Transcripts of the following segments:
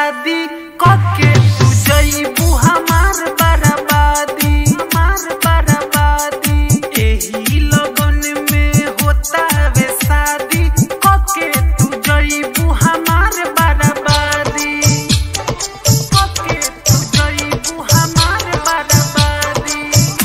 शादी कके तू जईबू हमार बर्बादी हमार बर्बादी एही लगन में होता वे शादी कके तू जईबू हमार बर्बादी कके तू जईबू हमार बर्बादी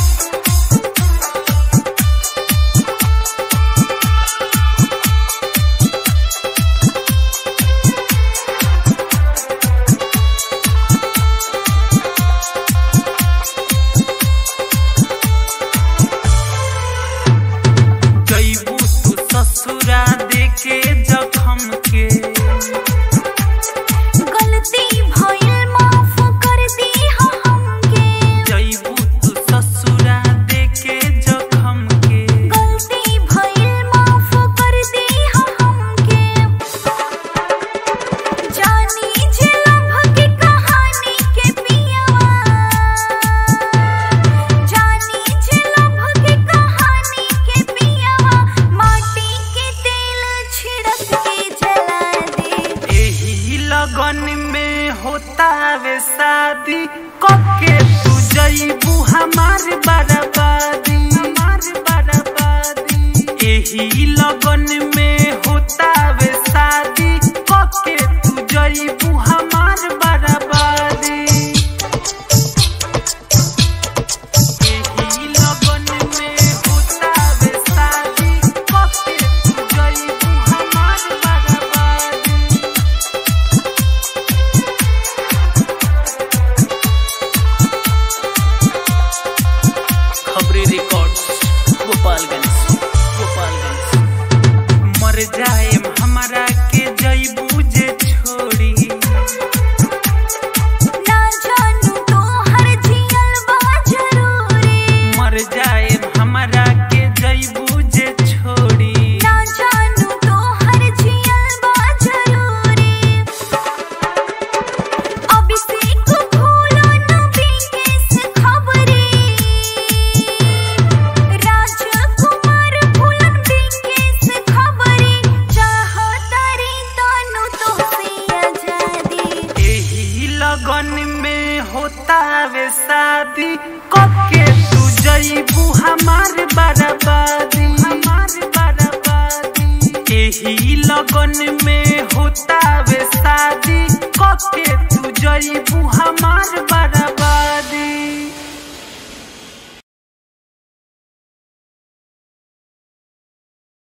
जईबू तू ससुरा देके जखम के गलती भइल माफ कर दी हमके जईबू तू ससुरा देके जखम के गलती भइल माफ कर दी हमके जानी जे लभ के कहानी के पियावा जानी जे लभ के कहानी के पियावा माटी के तेल छिड़क के जला दे एही लगन में होता वे शादी कके तू जईबू हमार बर्बादी हमार बर्बादी एही लगन में होता वे शादी कके तू जईबू हमार बर्बादी एही लगन में होता वे शादी कके तू जईबू हमार बर्बादी खबरी रिकॉर्ड्स गोपालगंज गोपालगंज मर जाए हमारा के जईबू जे छोड़ी ना जानू तो हर जियल बा जरूरी मर जाए हमारा के जईबू जे छोड़ी ना जानू तो हर जियल बा जरूरी अभिषेक भूलो न बिकेस खबरी राजकुमार भूलन बिकेस खबरी चाहतारी तनु तो से आजादी एही लगन में होता वे शादी कके तू जईबू हमार बर्बादी हमार बर्बादी एही लगन में होता वे शादी